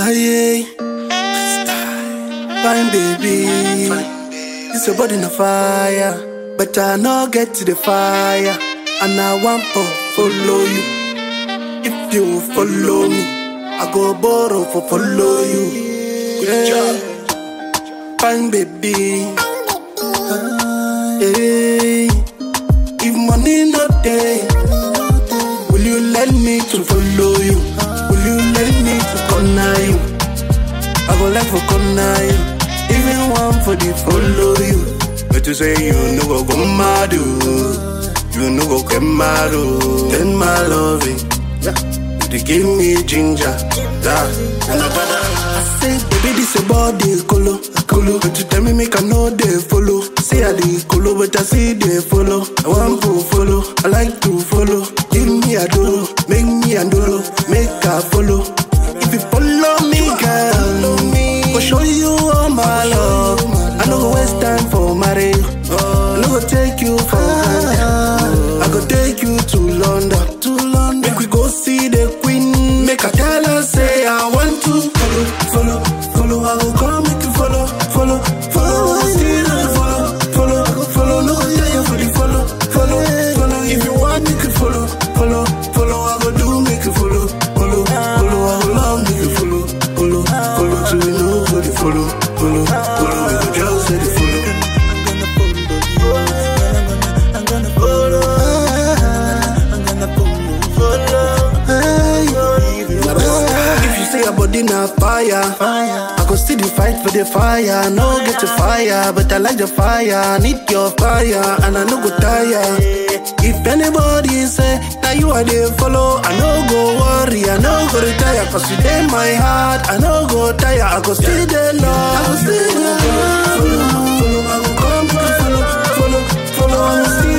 Aye, fine baby. This your body no fire, but I no get to the fire, and I want to follow you. If you follow me, I go borrow for follow you. Yeah. Fine baby. Hey, if money not there, will you let me to follow you? Will you let me to corner you? I go like for corner you, even one for the follow you. But you say you no go go mad, oh. you no go get mad, oh. then my loving, you dey give me ginger, yeah. And I say, baby, this a body colo, colo. But you tell me make I know they follow. Say I dey colo, but I see they follow. I want to follow, I like to follow. Give me a dolo, make me a dolo, make I follow. If you follow me, girl, go show you all my love. I no go waste time for marriage. I no go take you for granted. I go take you to London, to London. Make we go see the queen. Make I tell her say I want to follow, follow, follow. I go come make you follow, follow, follow. I see the follow, follow, follow. No go tell you for the follow, follow, follow. If you want make you follow, follow, follow. I go do make you follow, follow, follow. I go love make you follow, follow, follow. So you know for the follow, follow, follow. We go just say the follow. I'm gonna follow. I'm gonna follow. If you say your body na fire, I go still the fight for the fire. No get the fire, but I like the fire. Need your fire, and I no go tire. If anybody say now you are the follow, I no go worry, I no go retire. Cause you in my heart, I no go tire. I go still the love, I go still the love. Follow, follow, I go come, follow, follow, follow, I go still